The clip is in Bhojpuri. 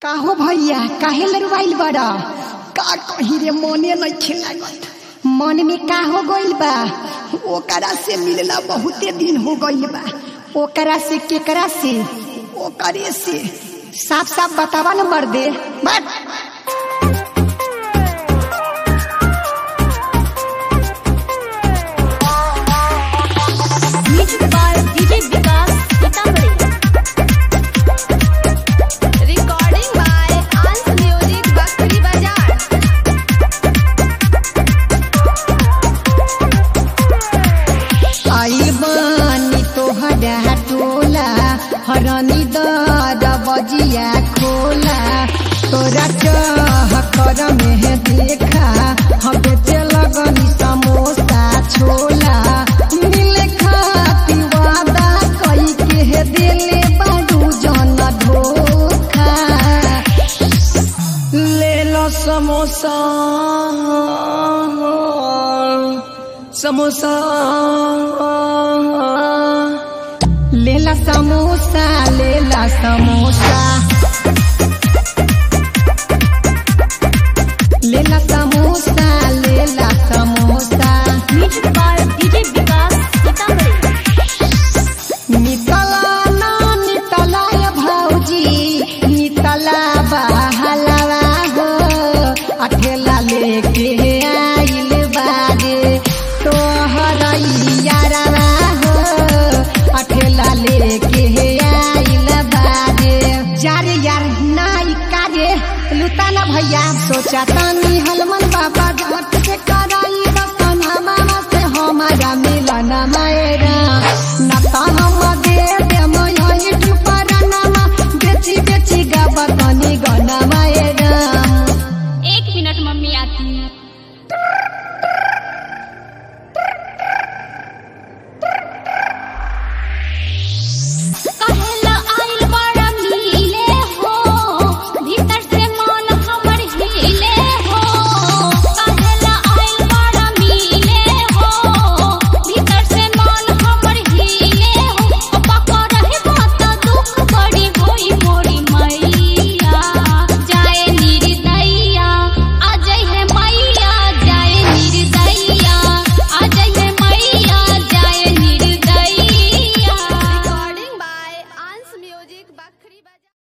काहो भैया काहे लरुआइल बड़ा का कही रे मने नहीं लागत मन में का हो गइल बा ओकरा से मिलना बहुते दिन हो गइल बा ओकरा से केकरा से ओकरे से साफ साफ बतावा न मर्दे बट Music by DJ Vikas Sitamarhi. Recording by Ans Music Bakri Bazaar. आई बानी तोहरा टोला हरनी दर बजिया खोला तोरा चाह कर में देखा हम बेचे लगनी समोसा छोला मिले खाती वादा कई के दिले बारू जन धोखा ले लो समोसा समोसा लेला समोसा लेला समोसा लेला समोसा लेला samosa Music by DJ Vikas Sitamarhi. नितला ना नितला या भौजी नितला बहलवा हो अठेला लेके आइल बागे तोहर यारवा हो अठेला लेके आइल बागे जारे यार नाई कारे लुटाना भैया सोचा तानी हलमन बाबा झट से करा